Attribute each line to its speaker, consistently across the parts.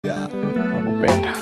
Speaker 1: Ya, nakupenda.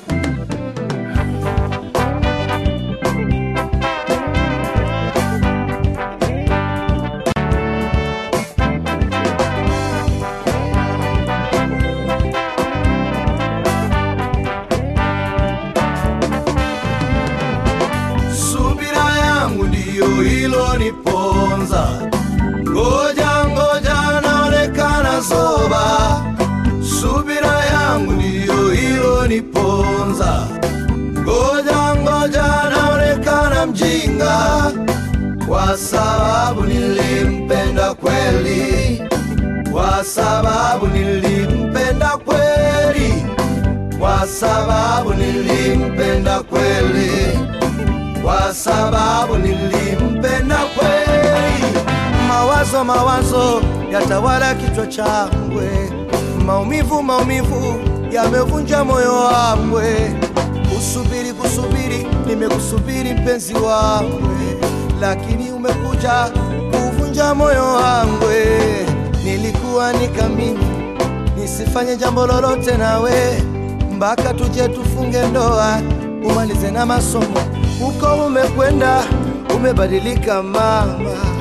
Speaker 2: Subira yangu ndiyo iloniponza, ngoja ngoja, naonekana zoba. Subira yangu ndiyo iloniponza, ngoja ngoja, naonekana mjinga, kwa sababu nilimpenda kweli, kwa sababu nilimpenda kweli, kwa sababu nilimpenda kweli kwa sababu nilimpenda kweli. Mawazo mawazo yatawala kichwa changwe, maumivu maumivu yamevunja moyo wangwe. Kusubiri kusubiri, nimekusubiri mpenzi wangwe, lakini umekuja kuvunja moyo wangwe. Nilikuwa nikamini nisifanye jambo lolote nawe mpaka tuje tufunge ndoa, umalize na masomo. Huko umekwenda, umebadilika mama,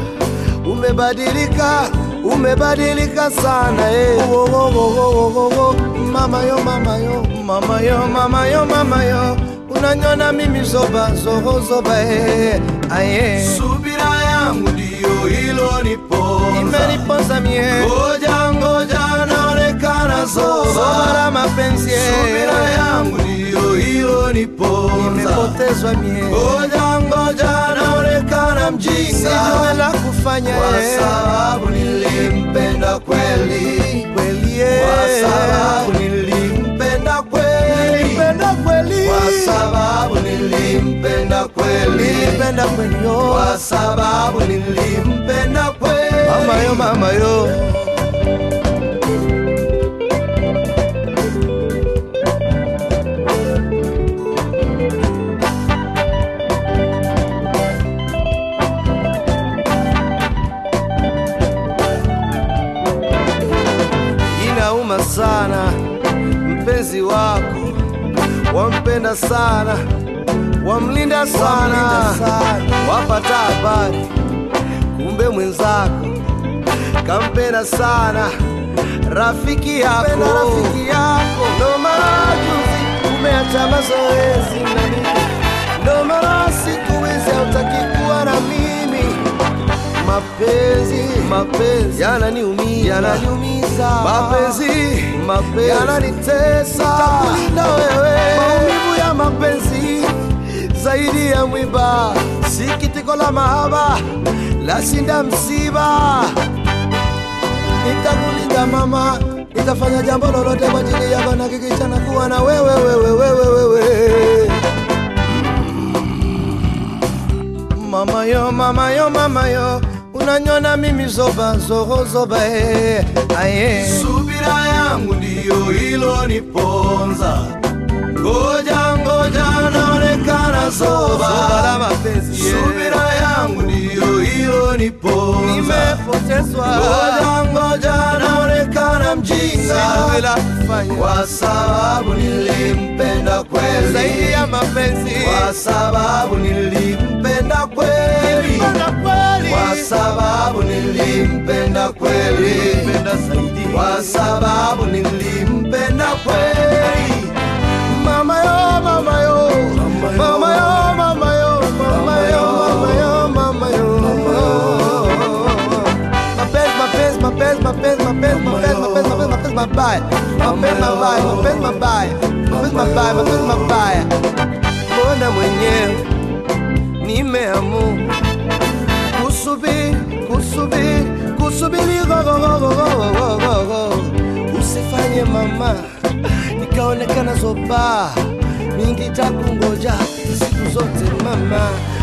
Speaker 2: umebadilika, umebadilika sana eh. Oh, oh, oh, oh, oh, oh. Mama yo, mama yo, mama yo, mama yo, mama yo, unanyona mimi zoba zoho zoba eh. Aye. Subira yangu ndiyo iloniponza, imeniponza mie, ngoja ngoja, naonekana zoba zoba la mapenzi eh. Subira yangu ndiyo iloniponza, nimepotezwa mie, ngoja ngoja, naonekana mjinga, sijui la kufanya kwa eh. sababu nilimpenda kweli kweli, eh. kwa sababu nilimpenda kweli, nilimpenda kweli, kwa sababu nilimpenda kweli, nilimpenda kweli, oh. kwa sababu nilimpenda kweli, mama yo, mama yo. inauma sana, mpenzi wako wampenda sana, wamlinda sana, wapata habari, kumbe mwenzako kampenda sana rafiki yako, rafiki yako. Ndo maana juzi umeacha mazoezi na mimi, ndo maana siku hizi hautaki kuwa na mimi mapenzi mapenzi yananiumiza yananiumiza mapenzi mapenzi yananitesa takulinda wewe maumivu ya mapenzi zaidi ya mwiba sikitiko la mahaba lashinda msiba nitakulinda mama nitafanya jambo lolote kwa ajili yako na kikichana kuwa na wewe wewe wewe wewe mama yo mama yo mama yo unanyona mimi zoba zoho zoba eh, aye subira yangu ndiyo iloniponza ngoja ngoja naonekana zoba zoba la mapenzi eh. subira yangu ndiyo iloniponza nimepotezwa ngoja ngoja naonekana mjinga sijui la kufanya kwa sababu nilimpenda kweli zaidi ya mapenzi kwa sababu nilimpenda kweli kwa sababu nilimpenda kweli kwa sababu nilimpenda kweli mama yo mama yo mama yo mama yo mama yo mama yo mama yo mapenzi mapenzi mapenzi mapenzi mapenzi mapenzi mapenzi mapenzi mapenzi mabaya mapenzi mabaya mapenzi mabaya mapenzi mabaya mapenzi mabaya mbona mwenyewe nimeamua kusubiri kusubiri kusubiri gogogogogogogogo usifanye mama nikaonekana zoba mingi takungoja siku zote mama